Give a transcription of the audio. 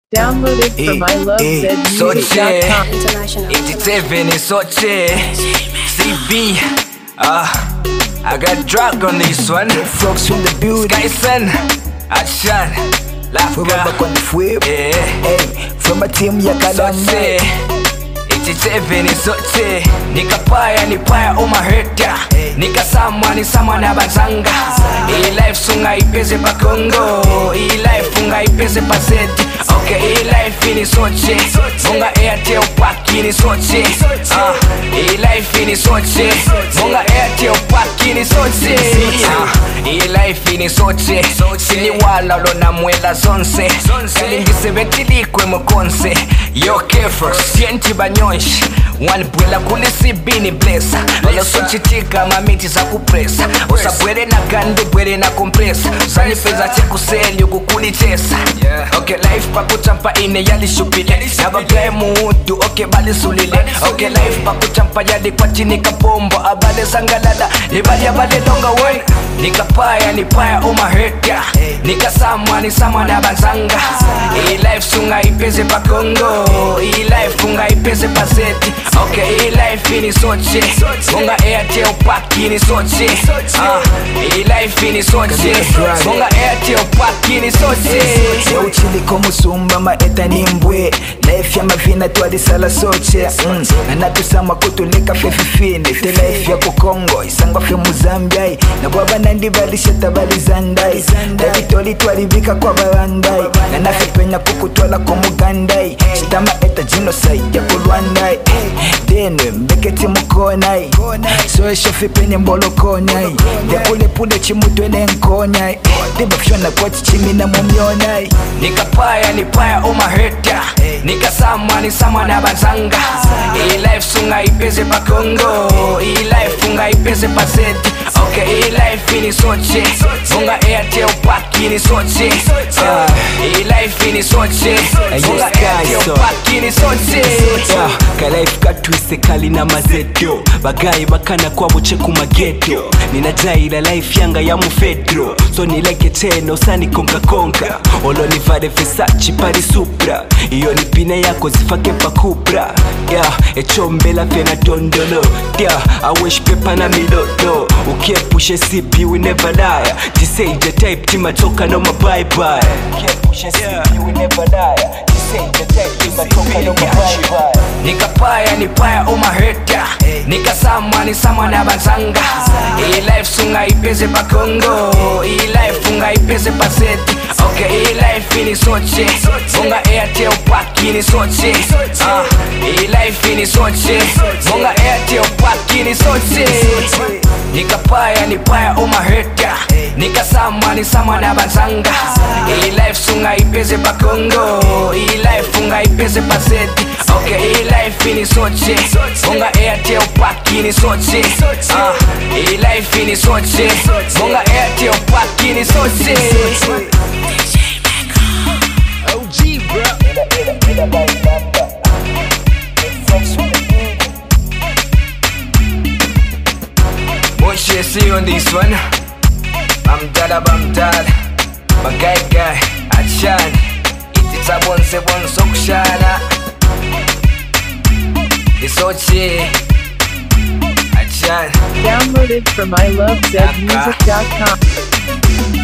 Downloaded from ilovezmusic.com. International. 87 in Sochi CB Ah I got drug on this one Frogs from the building, Skyson Action forever Lafka on the flip. Yeah Hey, from a team ya Sochi Kalamba. 87 in Sochi Nikapaya ni paya umaheta Nikasamwa ni samwa na bazanga Hii life sunga ipeze pa Congo Hii life unga ipeze pa Zeti Okay, hii life ni Sochi Munga Airtel paki ni Sochi Ah, Hii life ni Sochi Munga Airtel paki ni Sochi Ah, Hii life ni Sochi Sini wala lona mwela zonse Kalingise betilikwe mukonse Yo kefro, sienti banyonshi wanibwela kulisibini blesa olosochitika mamiti za kupresa usabwere na gandi bwere na kompresa zanipeza chekuseli ukukulichesa ok life pakuchampa ine yalishupile nabagaye muhutu ok balisulile ok life pakuchampa yalikwatini kapombo abale sangalala libalya balelonga wena nikapaya nipaya umaheta nikasamwa nisamwa na banzanga iyi life sunga ipeze pa congo iyi life unga ipeze pa zeti ok iyi life ni soche unga airtel paki ni soche Ah, iyi life ni soche unga airtel paki ni soche yauchiliko musumba maeta nimbwe life ya mavina twalisala soche mm. anatusamwa kutulika fefifine te life ya kukongo isangwa fe muzambiai nabwabanandi balisheta balizandai davitoli twalivika kwa balandai nanafepenya kukutwala komugandai chitama eta genocide ya kulwandai denwe mbeketi mukonai soeshofipenye mbolokonai ndekulepule chimutwene nkonyai dibafyona kwati chimina mumyonai nikapaya nipaya umaheta nikasamwa nisamwa na banzanga iyi life sunga ipeze pa congo iyi life unga ipeze pa zeti ok iyi life ni soche unga airtel paki ni soche Ah, iyi life ni soche unga airtel paki ni soche Yeah, kalife katwise kalina mazeto bagayi bakana kwabuce ku mageto ninajayira life yanga ya mufedro so nileke tena usanikonkakonka olonivare vesachi pari supra iyo ni pine yako zifake pakupra yeah, echombela vyena tondolo yeah, awesh pepa na milolo ukiepushe sipi we never lie tiseije type timatoka no mabaibai ukiepushe sipi we never lie tiseije type timatoka no mabaibai nikapaya nipaya umaheta nikasamwa nisamwa na banzanga iyi life sunga ipeze pa congo iyi life unga ipeze pa zeti ok iyi life ni soche unga airtel paki ni soche Ah, iyi life ni soche unga airtel paki ni soche nikapaya nipaya umaheta nikasamwa nisamwa na banzanga iyi life sunga ipeze pa congo iyi life unga ipeze pa zeti ok iyi life ni soche unga airtel paki ni soche Ah, iyi life ni soche unga airtel paki ni soche OG bro What you see on this one? I'm dad I'm dad My guy guy Achan It's a bonse bonse kushana Isochi Achan Downloaded from ilovezmusic.com.